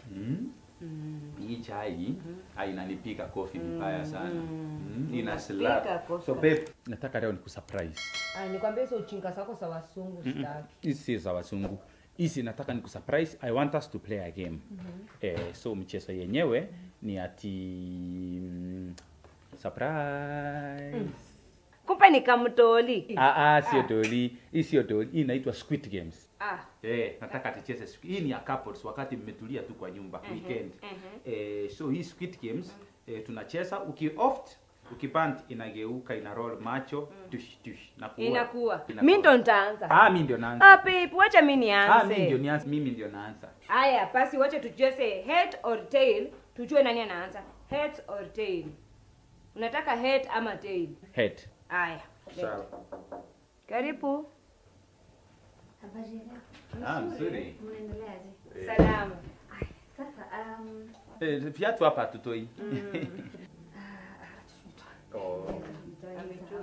Mm. Hii chai ah, inanipika kofi vibaya sana. Mm. Ina slap. Inapika kofi. So babe, nataka leo nikusurprise. Ah, nikwambie hizo uchinga zako za wasungu sitaki. Hizi si za wasungu. Hizi nataka nikusurprise. I want us to play a game. Eh, so mchezo yenyewe ni ati mm, surprise. Kumbe ni kamtoli. Ah, ah, sio doli. Hii sio doli. Hii inaitwa Squid Games. Ah. Eh, nataka tucheze siku. Hii ni ya couples wakati mmetulia tu kwa nyumba weekend. Eh, so hii Squid Games eh, tunacheza uki oft ukipand inageuka ina roll macho tush tush na kuwa. Inakuwa. Inakuwa. Mimi ndo nitaanza. Ah, mimi ndio naanza. Ah, babe, wacha mimi Ah, mimi ndio nianze. nianza. Mimi ndio naanza. Haya, basi wacha tucheze head or tail, tujue nani anaanza. Head or tail. Unataka head ama tail? Head. Haya. Sawa. Karibu. Habari ya leo. Ah, mzuri. Mnaendeleaje? Salama. Sasa um, Eh, viatu hapa tutoi. Oh. Amejua.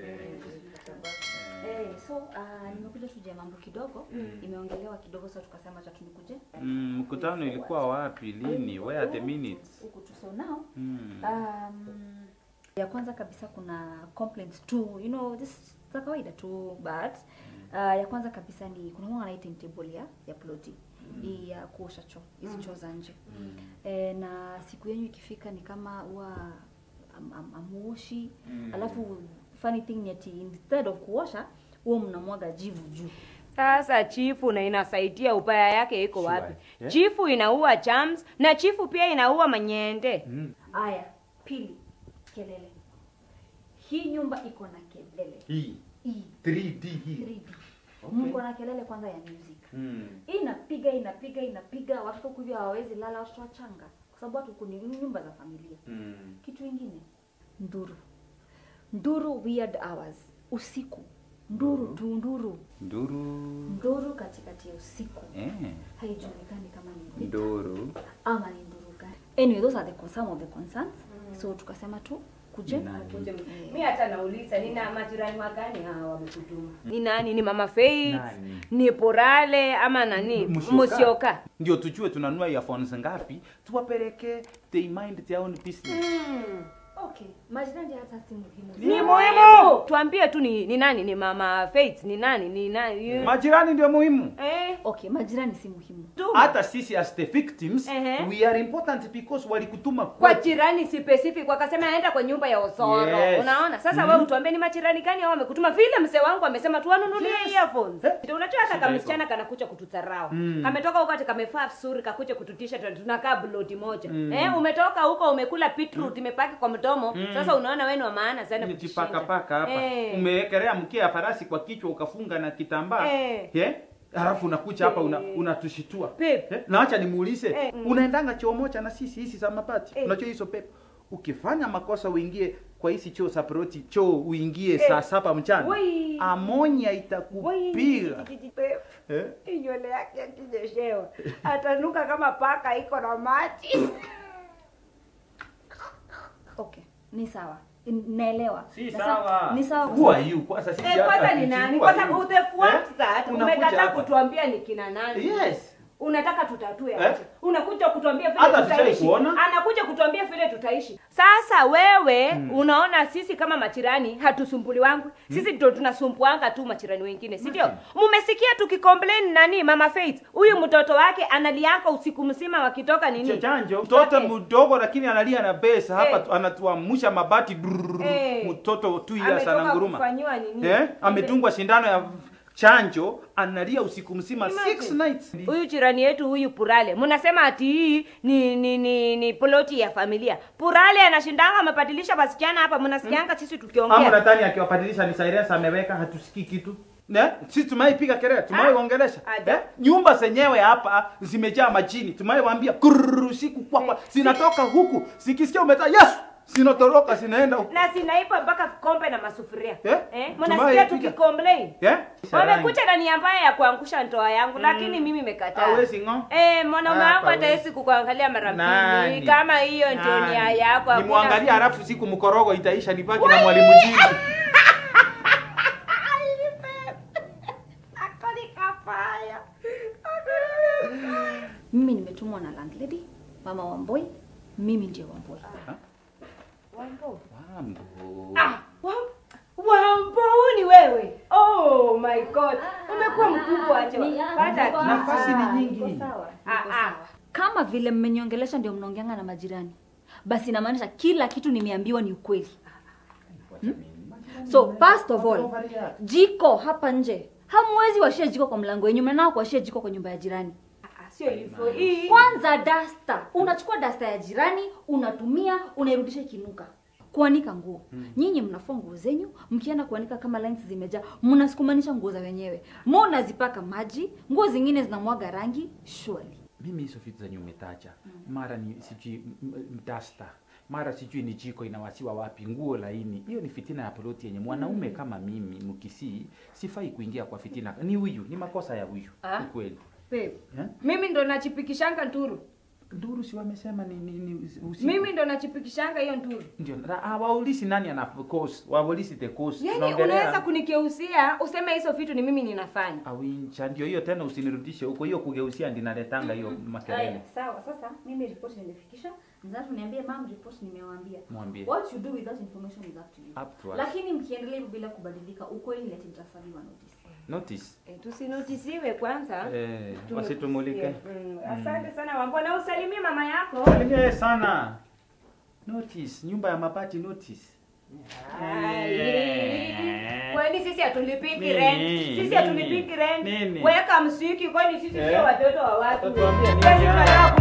eh, so uh, nimekuja tuje mambo kidogo imeongelewa kidogo, sasa tukasema acha tunikuje Mm, mkutano ilikuwa wapi lini? Where are the minutes? huku tu. So now Mm. um, ya kwanza kabisa kuna complaints tu, you know this za kawaida tu but uh, ya kwanza kabisa ni kuna mwana anaita timetable ya ya ploti hii ya kuosha choo hizi choo za nje e, na siku yenyu ikifika ni kama huwa am, am, amuoshi Mm. alafu funny thing ni ati instead of kuosha huwa mnamwaga jivu juu Sasa chifu na inasaidia ubaya yake iko Sure. wapi? Yeah. Chifu inaua germs na chifu pia inaua manyende. Mm. Aya, pili, kelele. Hii nyumba iko na kelele. Hii Hii 3D hii. 3D. Okay. Mko na kelele kwanza ya music. Mm. Inapiga inapiga inapiga, watoto kuja hawawezi lala, watoto wachanga, kwa sababu watu kuni nyumba za familia. Mm. Kitu ingine, nduru. Nduru weird hours, usiku. Nduru tu, nduru. Nduru. Nduru katikati ya usiku. Eh. Haijulikani kama ni vita Nduru. ama ni nduru gani. Anyway, those are the some of the concerns. So tukasema tu kuje Ni nani? Mi hata nauliza nina majirani wagani hawa wamekutuma? Ni nani? Ni Mama Faith? Nani? Ni Porale ama nani? Musioka. Ndio tujue tunanunua earphones ngapi, tuwapeleke they mind their own business. Okay, majirani hata si muhimu. Ni muhimu. Tuambie tu ni, ni nani? Ni Mama Faith? Ni nani? Ni nani? Majirani ndio muhimu. Eh? Okay, majirani si muhimu. Tu. Hata sisi as the victims, Ehe. we are important because walikutuma kwa kwetu. jirani specific wakasema aenda kwa nyumba ya Osoro. Yes. Unaona? Sasa Mhm. wewe utuambie ni majirani gani hao wamekutuma vile mzee wangu amesema tuwanunulie Yes. earphones. Eh. Ndio unajua hata Shida kama iko. msichana kanakuja kutudharau. Mm. Kametoka huko ati kamefaa vizuri kakuja kututisha tu- tunakaa bloti moja. Eh, umetoka huko umekula beetroot imepaki kwa mdomo. Sasa unaona wewe ni wa maana sana Nijipaka paka hapa. Eh. Umewekelea mkia ya farasi kwa kichwa ukafunga na kitambaa. Eh. Yeah? Halafu unakuja hapa una, unatushitua. Pep. Eh, na acha nimuulize Eh, mm. unaendanga choo moja na sisi hizi za mabati Eh. unajua hizo pepo ukifanya makosa uingie kwa hizi choo za proti choo uingie saa saba mchana Woi. amonya itakupiga eh? Hii nywele yake akinyeshewa atanuka kama paka iko na maji. Okay, ni sawa. N- Naelewa. si Na sawa Ni sawa. kwa who are sababu- you kwanza sisi Eh, hata kwanza ni hatujui nani? who are Kwanza you. the fact Eh? that Unakuja umekataa hapa. kutuambia ni kina nani. yes Unataka tutatue Eh? aje? Unakuja kutuambia vile Hata hatujai tutaishi. kuona. Anakuja kutuambia vile tutaishi. Sasa wewe unaona sisi kama machirani hatusumbuli wangu. Sisi ndio tunasumbuanga tu machirani wengine, si ndio? Mmesikia tukicomplain nani Mama Faith? Huyu mtoto wake analiaka usiku mzima wakitoka nini? chanjo mtoto Okay. mdogo lakini analia na pesa hapa Eh. tu- anatuamusha mabati drrrr, Eh. mtoto tu yes Ametoka ananguruma kufanyiwa nini? eh? ametungwa shindano ya chanjo analia usiku mzima Imagine. six nights huyu jirani yetu huyu Purale, mnasema ati hii ni ni ni, ni ploti ya familia. Purale anashindanga amebadilisha wasichana hapa, mnasikianga sisi ama tukiongea. nadhani akiwabadilisha ni silence ameweka hatusikii kitu ne sisi tumaipiga kelele tumaiwaongelesha aje. eh? nyumba zenyewe hapa zimejaa majini tumaiwaambia kururu usiku kwakwa zinatoka huku zikisikia umeta yesu zinatoroka zinaenda huku Na sinaipa mpaka kombe na masufuria. Eh? Eh? Tumaye Mnasikia piga. tukicomplain. yeah? Wamekuja na nia mbaya ya kuangusha ndoa yangu lakini mimi nimekataa. Hawezi ng'o. Eh, mwanaume Hapa wangu hawezi. hatawezi kukuangalia mara Nani? mbili. Kama hiyo ndio Nani? nia yako. hakuna- nimwangalia halafu siku mkorogo itaisha nibaki na mwalimu jini mimi nimetumwa na landlady mama wamboi mimi ndio wamboi Wambo. Wambo. Ah, Wam- Wambo ni wewe. Oh my god. Umekuwa mkubwa acha. Pata kitu. Nafasi ni nyingi. Niko sawa, Ah, niko ah. sawa. kama vile mmeniongelesha ndio mnaongeanga na majirani basi inamaanisha kila kitu nimeambiwa ni ukweli so first of all jiko hapa nje hamwezi washia jiko kwa mlango wenyu mnanao kuwashia jiko kwa nyumba ya jirani Ah, Sio hivyo. Hii kwanza dasta unachukua dasta ya jirani unatumia unairudisha ikinuka kuanika nguo nyinyi mnafua nguo zenyu mkienda kuanika kama lines zimejaa mnasukumanisha nguo za wenyewe mnazipaka maji nguo zingine zinamwaga rangi surely mimi hizo vitu zenye umetaja mara ni sijui m- m- dasta mara sijui ni jiko inawasiwa wapi nguo laini hiyo ni fitina ya ploti yenye mwanaume kama mimi mkisii sifai kuingia kwa fitina ni huyu ni makosa ya huyu Ah. ukweli babe. Eh? Mimi ndo nachipikishanga nturu. nduru si wamesema ni, ni, ni usiku. Mimi ndo nachipikishanga hiyo nturu. ndio na- ah, waulisi nani ana cause waulisi the cause Yaani Tunaongelea- unaweza kunikeusia useme hizo vitu ni mimi ninafanya. awincha ndio hiyo tena usinirudishe huko hiyo kugeusia ndinaletanga hiyo makelele Haya, sawa sasa mimi report nimefikisha mzatu niambie mam report nimewaambia mwambie what you do with that information is up to you up to us lakini mkiendelea hivyo bila kubadilika ukweli leti mtasabiwa notice notice E, tusinotisiwe kwanza. eh, Tume- wasitumulike Mm, Asante sana Wambo na usalimie mama yako. Salimie sana notice nyumba ya mabati notice Ai. Eh. Kwani sisi hatulipiki Nini? rent? Sisi Nini? hatulipiki rent. Nini? Weka msiki kwani sisi Eh? sio watoto wa watu. Utatuambia nini Sisi haya? tunataka